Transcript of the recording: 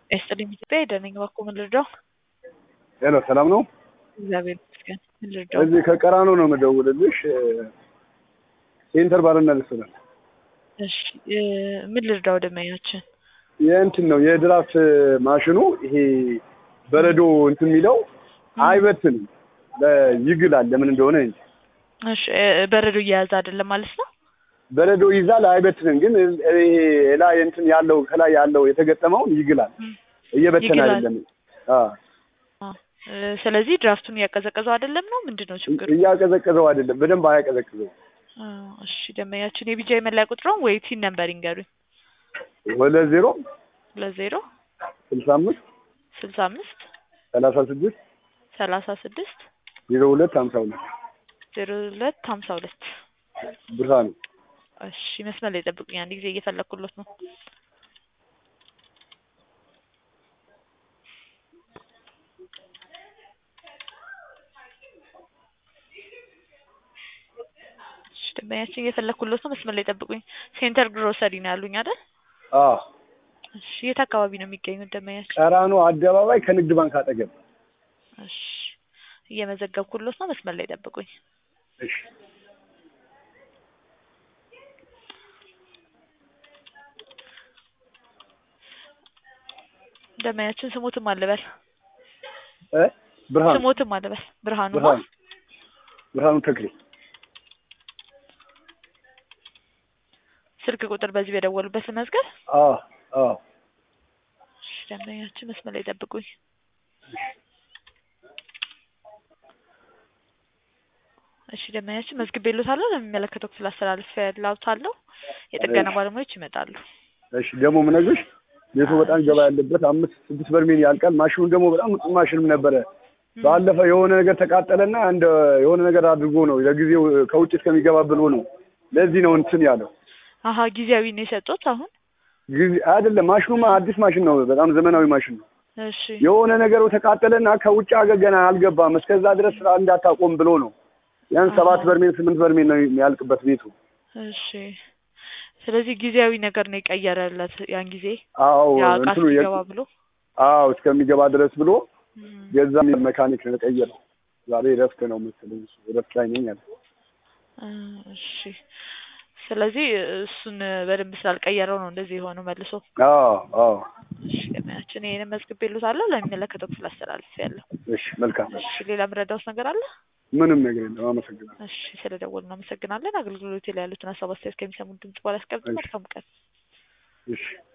ይስጥልኝ ኢትዮጵያ የደነኝ ባኮ ምን ልርዳው? ሄሎ ሰላም ነው? እግዚአብሔር ይመስገን። ምን ልርዳው? እዚህ ከቀራኑ ነው የምደውልልሽ። ሴንተር ባርና ልስላል እሺ እ ምን ልርዳው? ደመኛችን የእንትን ነው የድራፍት ማሽኑ ይሄ በረዶ እንትን የሚለው አይበትንም ይግላል። ለምን እንደሆነ እንጂ እሺ እ በረዶ እየያዘ አይደለም ማለት ነው። በረዶ ይዛል አይበትንም። ግን ይሄ ላይ እንትን ያለው ከላይ ያለው የተገጠመውን ይግላል። እየበተነ ይግላል። አይደለም። አዎ አ፣ እ ስለዚህ ድራፍቱን እያቀዘቀዘው አይደለም ነው ምንድን ነው ችግሩ? እያቀዘቀዘው አይደለም። በደንብ አያቀዘቅዘው። አ፣ እሺ ደመኛችን የቢጃ የመለያ ቁጥሩን ወይ ቲን ነምበር ይንገሩኝ። ሁለት ዜሮ ለዜሮ ስልሳ አምስት ስልሳ አምስት ሰላሳ ስድስት ሰላሳ ስድስት ዜሮ ሁለት ሀምሳ ሁለት ዜሮ ሁለት ሀምሳ ሁለት ብርሃኑ እሺ መስመር ላይ ጠብቁኝ። አንድ ጊዜ እየፈለኩሎት ነው። እሺ ደንበኛችን እየፈለኩሎት ነው። መስመር ላይ ጠብቁኝ። ሴንተር ግሮሰሪ ነው ያሉኝ አይደል? አዎ እሺ የት አካባቢ ነው የሚገኙት ደንበኛችን? ቀራኑ አደባባይ ከንግድ ባንክ አጠገብ እሺ እየመዘገብኩሎት ነው። መስመር ላይ ጠብቁኝ። እሺ ደንበኛችን ስሞትም አልበል እ ብርሃኑ ስሞትም አልበል ብርሃኑ ማ ብርሃኑ ብርሃኑ ተክሌ ስልክ ቁጥር በዚህ በደወሉበት ልመዝገብ። አዎ አዎ እሺ ደንበኛችን መስመር ላይ ጠብቁኝ። እሺ ደንበኛችን መዝግቤልዎታለሁ። ለሚመለከተው ክፍል አስተላልፌልዎታለሁ። የጥገና ባለሙያዎች ይመጣሉ። እሺ ደግሞ ምነግርሽ ቤቱ በጣም ገባ ያለበት አምስት ስድስት በርሜል ያልቃል። ማሽኑ ደግሞ በጣም ንጹህ ማሽንም ነበረ። ባለፈው የሆነ ነገር ተቃጠለና እንደ የሆነ ነገር አድርጎ ነው ለጊዜው ከውጭ እስከሚገባ ብሎ ነው። ለዚህ ነው እንትን ያለው አሀ ጊዜያዊ ነው የሰጡት አሁን። ጊዜ አይደለም። ማሽኑማ አዲስ ማሽን ነው። በጣም ዘመናዊ ማሽን ነው። እሺ የሆነ ነገሩ ተቃጠለና ከውጭ ሀገር ገና አልገባም። እስከዛ ድረስ ስራ እንዳታቆም ብሎ ነው። ያን ሰባት በርሜል ስምንት በርሜል ነው የሚያልቅበት ቤቱ። እሺ ስለዚህ ጊዜያዊ ነገር ነው የቀየረለት ያን ጊዜ አዎ ያ እቃ እንትኑ የ- እስኪገባ ብሎ አዎ እስከሚገባ ድረስ ብሎ እም፣ የዛም መካኒክ ነው የቀየረው። ዛሬ እረፍት ነው መሰለኝ እሱ እረፍት ላይ ነኝ አለ። እ፣ እሺ ስለዚህ እሱን በደንብ ስላልቀየረው ነው እንደዚህ የሆነው መልሶ። አዎ አዎ እሺ ገበያችን ይሄንን መዝግቤልዎታለሁ። ለሚመለከተው ክፍል አስተላልፌያለሁ። እሺ መልካም። እሺ ሌላ ምረዳውስ ነገር አለ? ምንም ነገር የለም። አመሰግናለሁ። እሺ ስለደወሉ እናመሰግናለን። አገልግሎት ላይ ያሉትን ሀሳብ አስተያየት ከሚሰሙን ድምጽ በኋላ ያስቀምጡ። እሺ። መልካም ቀን። እሺ